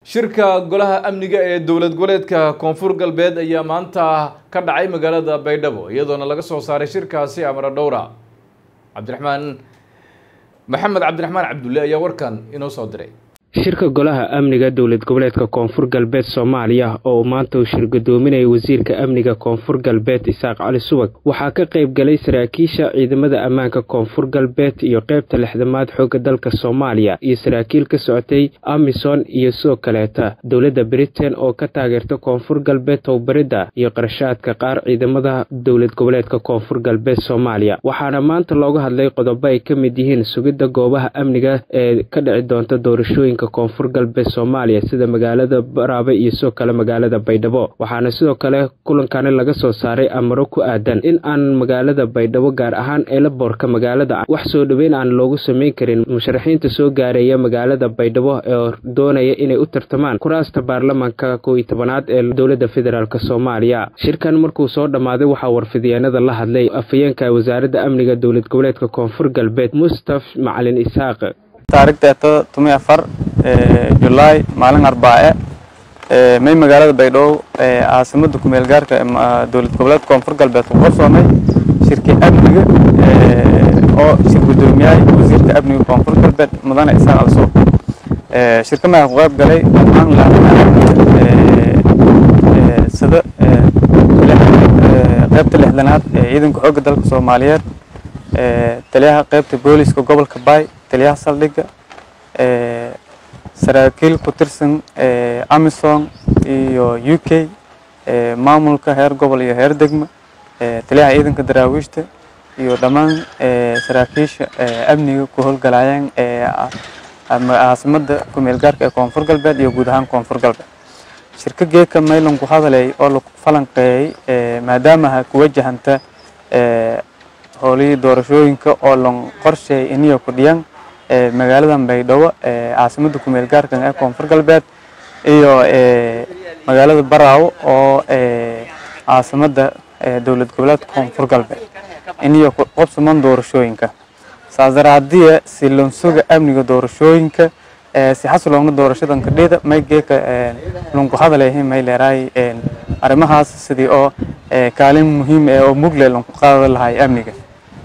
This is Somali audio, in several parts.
shirka golaha amniga ee dowlad goboleedka koonfur galbeed ayaa maanta ka dhacay magaalada baydhabo iyadoona laga soo saaray shirkaasi amara dhowra cabdiraxmaan maxamed cabdiraxmaan cabdulle ayaa warkan inoo soo diray shirka golaha amniga dowlad goboleedka koonfur galbeed soomaaliya oo maanta uu shir gudoominaya wasiirka amniga koonfur galbeed isaaq cali subag waxaa ka qayb galay saraakiisha ciidamada ammaanka koonfur galbeed iyo qeybta lixdamaad xoogga dalka soomaaliya iyo saraakiil ka socotay amison iyo sidoo kaleeta dowladda britain oo ka taageerta koonfur galbeed towbaridda iyo qarashaadka qaar ciidamada dowlad goboleedka koonfur galbeed soomaaliya waxaana maanta looga hadlay qodobo ay ka mid yihiin sugidda goobaha amniga ee ka dhici doonta doorashooyinka koonfur galbeed soomaaliya sida magaalada baraabe iyo sidoo kale magaalada baydhabo waxaana sidoo kale kulankani laga soo saaray amaro ku aadan in aan magaalada baydhabo gaar ahaan eelaboorka magaalada wax soo dhoweyn aan loogu sameyn karin musharaxiinta soo gaareeya magaalada baydhabo oo doonaya inay u tartamaan kuraasta baarlamaanka kow iyo tobanaad ee dowladda federaalk soomaaliya shirkan markuu soo dhammaaday waxaa warfidyaanada la hadlay afhayeenka wasaaradda amniga dowlad goboleedka koonfur galbeed mustaf macalin isaaq taarikhdeeto tumi afar julaay maalin arbaace may magaalada baydhabo caasimada kumeel gaarka dowlad goboleedka koonfur galbeed ku qarsoomay shirkii amniga oo shir gudoomiyahay wasiirka amniga koonfur galbeed mudane isaaq alsuuq shirka maaa ku qayb galay dhammaan laamaha sida qaybta lixdanaad ee ciidanka xoogga dalka soomaaliyeed taliyaha qaybta booliska gobolka baay taliyaha saldhigga saraakiil ku tirsan amison iyo u k maamulka heer gobol iyo heer degmo taliyaha ciidanka daraawiishta iyo dhammaan saraakiisha amniga ku howlgalayeen caasimada kumeel gaarka ee koonfur galbeed iyo guud ahaan koonfur galbeed shirka geeka maylan ku hadalay oo lagu falanqeeyey maadaamaha ku wajahanta howlihii doorashooyinka oo lon qorsheey iniyo ku dhiyan magaaladan baydhabo caasimada kumeel gaarkan ee koonfur galbeed iyo magaalada baraawo oo caasimada dowlad goboleedka koonfur galbeed iniyo ku qabsaman doorashooyinka saas daraadiya si lonsuga amniga doorashooyinka si xasiloona doorashadan kadhida may geeka lunku hadaleehin may leeraay arrimahaas sidii oo kaalin muhiim eh oo mugle lunku qaada lahay amniga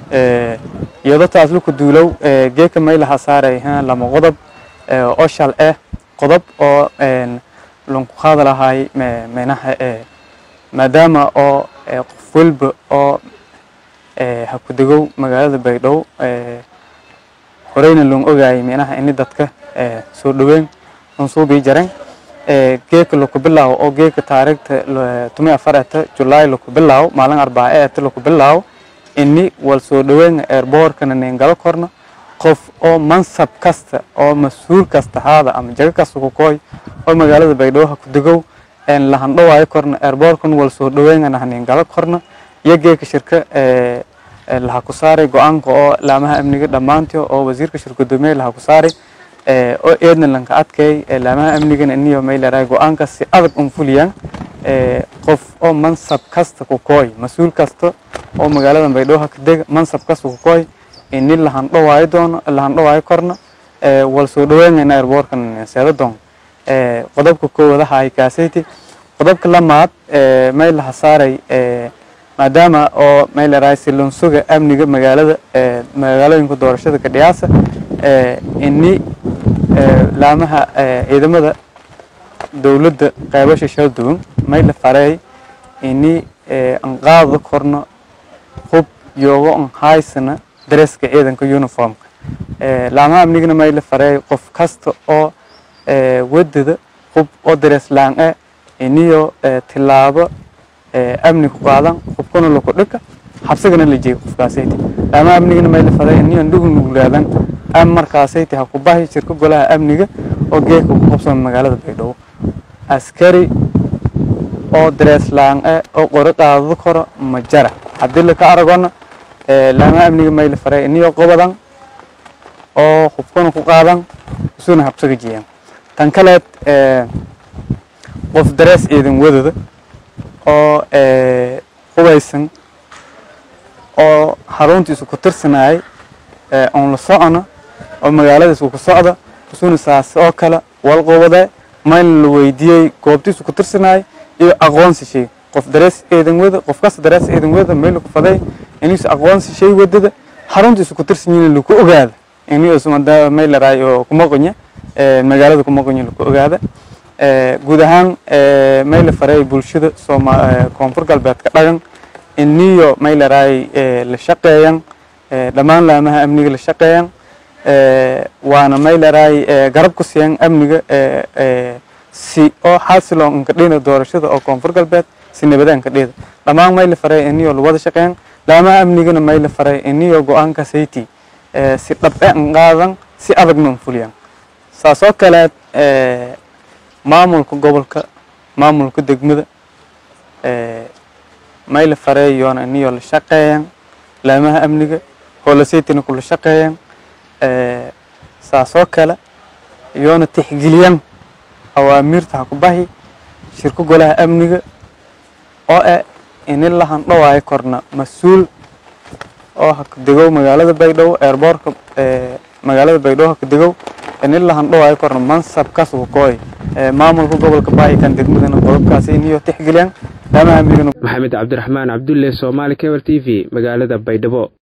iyadoo taas luku duulow geeka may laha saaray lama qodob oo shal ah qodob oo lunku qaada lahay menaha maadaama oo qof walba oo ha ku degow magaalada baydhabo horeyna lon ogaayay menaha ini dadka soo dhaweyn lunsuubii jaren geeka laku bilaawo oo geeka taarikhta tumi afar eta julaay laku bilaawo maalin arbaace eta laku bilaawo ini wal soo dhaweyn airboorkana neengalo korno qof oo mansab kasta oo mas-uul kasta haada ama jago kasta ku kooy oo magaalada baydhabo ha ku degow lahandhawaayo korno airboorkan wal soo dhaweynana haneengalo korno iyo geeka shirka laha ku saaray go-aanka oo laamaha amniga dhammaantii oo wasiirka shir gudoomiye laha ku saaray oo eedna lanka adkeey laamaha amnigana iniyo may leerahay go-aanka si adag un fuliyaan qof oo mansab kasta ku kooy mas-uul kasta oo magaalada baydhabo ha ka dega mansab kasta ku kooy ini lahandhawaayo doono lahandhawaayo korno wal soo dhaweynayna airboorkan seeda doon qodobka koowadaha ay kaasayti qodobka lamaad may laha saaray maadaama oo may leerahay silonsuga amniga magaalada magaalooyinka doorashada kadhiyaasa ini laamaha ciidamada dowladda qaybasha shal duwan may la fareey ini an qaada korno hub yoogo an haysana dareeska ciidanka uniformka laamaha amnigana may la fareey qof kasta oo wadada hub oo darees laan-e iniyo tilaabo amni ku qaadan hubkana laku dhika xabsigana la jeega qofkaasayti laamaha amnigana may la fareey iniyo nugul nugulaadan am markaasayti ha ku bahi shirka golaha amniga oo geeka ku qabsama magaalada baydhabo askari oo darees laan-e oo qori qaadado karo ma jara haddii laka aragona laamaha amniga may la faray iniyo qobadan oo hubkana ku qaadan isuna habsaga jeeyan tan kaleed qof darees ciidan wadada oo hubaysan oo xaruntiisu ku tirsanayay oon la socono oo magaaladiisu ku socda isuna saas oo kale wal qobade mayna la weydiiyey goobtiisu ku tirsanaayo iyo aqoonsi shay qof darees eedan wada qof kasta darees eedan wada mayla ku faday inuusa aqoonsi shay wadada xaruntiisu ku tirsan yihiin lagu ogaada inuusa madaa mayla raay oo kuma qonya magaalada kuma qonya lagu ogaada guud ahaan mayla faray bulshada sooma koonfur galbeedka dhagan iniyo mayla raay la shaqeeyan dhammaan laamaha amniga la shaqeeyan waana mayla raay garab ku siiyan amniga si oo xasiloo nkadhina doorashada oo koonfur galbeed si nabadaan kadhida dhammaan mayla faray iniyo lawada shaqeeyan laamaha amnigana mayla faray iniyo go-aanka sayti si dhabe an qaadan si adagna an fuliyan saasoo kaleed maamulka gobolka maamulka degmada mayla faray yoona iniyo la shaqeeyan laamaha amniga hoolasaytina kula shaqeeyan saasoo kale yoona tixgeliyan awaamiirta ha ku bahi shirka golaha amniga oo eh ini la handhawaayo korna mas-uul oo haka degow magaalada baydhabo eerboorka magaalada baydhabo haka degow ini la handhawaayo korna mansabkaas wakooy maamulka gobolka baahi kan degmadana qodobkaasi iniyo tixgeliyaan laamaha amnigana maxamed cabdiraxmaan cabdulle soomaali cable t v magaalada baydhabo